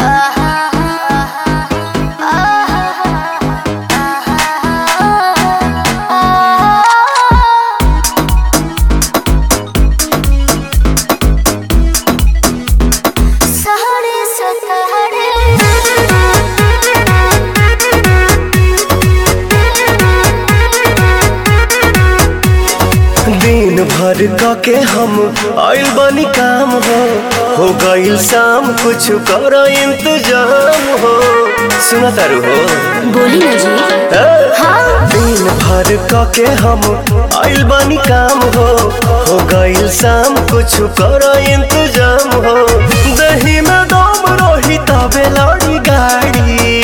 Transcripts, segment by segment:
दिन भर क के हम आइल बनी काम हो हो गइल शाम कुछ कर इंतजाम हो सुना तारू हो बोली ना जी ए? हाँ दिन भर क के हम आइल बनी काम हो हो गइल शाम कुछ कर इंतजाम हो दही में दम रही तबे लड़ी गाड़ी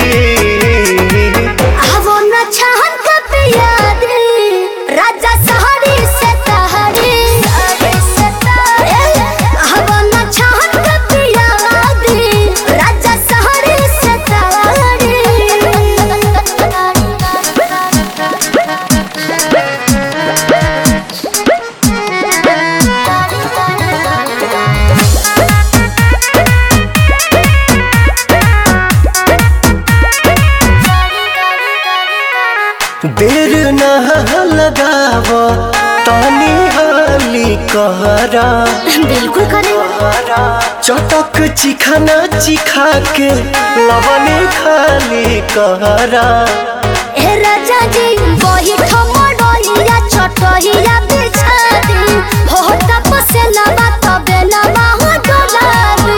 आवो न छहन कब याद राजा सहरी से तहरी आवो न छहन कब याद राजा सहरी से देर न लगाव तानी हाली कहरा बिल्कुल करे चटक चिखाना चिखा के लवने खाली कहरा ए राजा जी वही ठमडोलिया छोटहिया बिछा दी हो तपसे लबा तबे लबा हो डोलाबी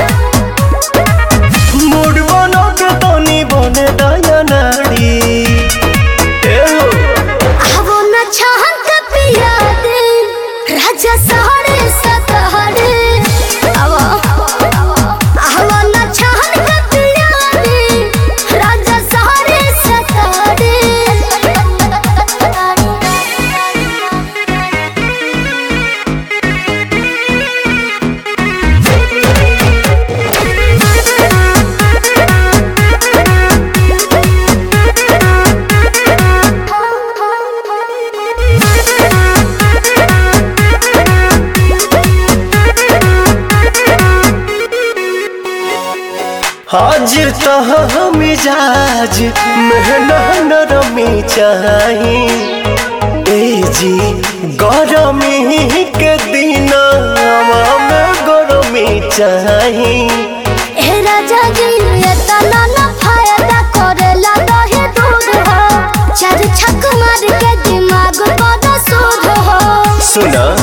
मूड बनो के तनी बने दया नाड़ी ए हो आवो न छहन के पिया दे राजा सहरे सतहरे आवो आवो न छहन के पिया दे राजा सहरे सतहरे हाजिर तह मिजाज मेहना नरमी चाही ए जी गरमी के दिन में गरमी चाही ए राजा जी ये तना ना फायदा करेला दहे दूध हो चार छक मार के दिमाग बड़ा सूद हो सुना